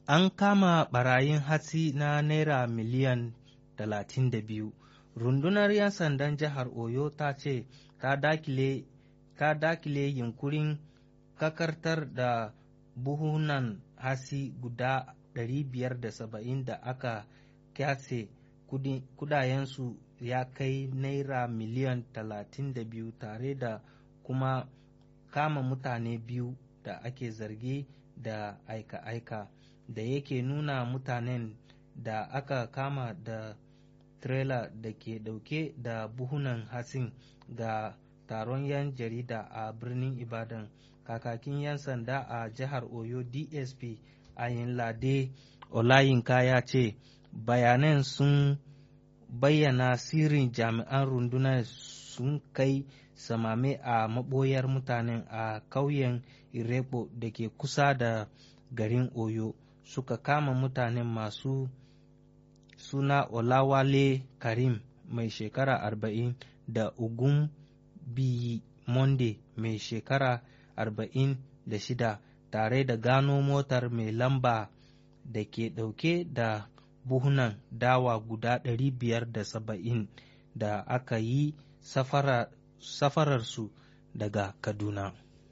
an kama barayin hatsi na naira miliyan 32 rundunar 'yan sandan jihar oyo ta ce ta dakile ta dakile yunkurin kakartar da buhunan hatsi guda 570 da aka kyase kudayensu ya kai naira miliyan 32 tare da kuma kama mutane biyu da ake zargi da aika-aika da yake nuna mutanen da aka kama da trailer da ke dauke da buhunan hatsin ga taron 'yan jarida a birnin ibadan kakakin 'yan sanda a jihar oyo dsp ayinlade olayinka ya ce bayanan sun bayyana sirrin jami'an rundunar sun kai samame a maboyar mutanen a ƙauyen Irebo da ke kusa da garin Oyo suka kama mutanen masu suna Olawale Karim mai shekara arba'in da Ugun Biyi Monde mai shekara arba'in da shida tare da gano motar mai lamba da ke ɗauke da buhunan dawa guda ɗari biyar da saba'in da aka yi safararsu daga Kaduna.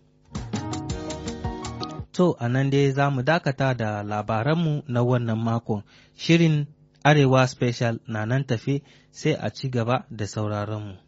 To, a nan dai za mu dakata da labaranmu na wannan makon. Shirin Arewa Special na nan tafe sai a ci gaba da sauraronmu.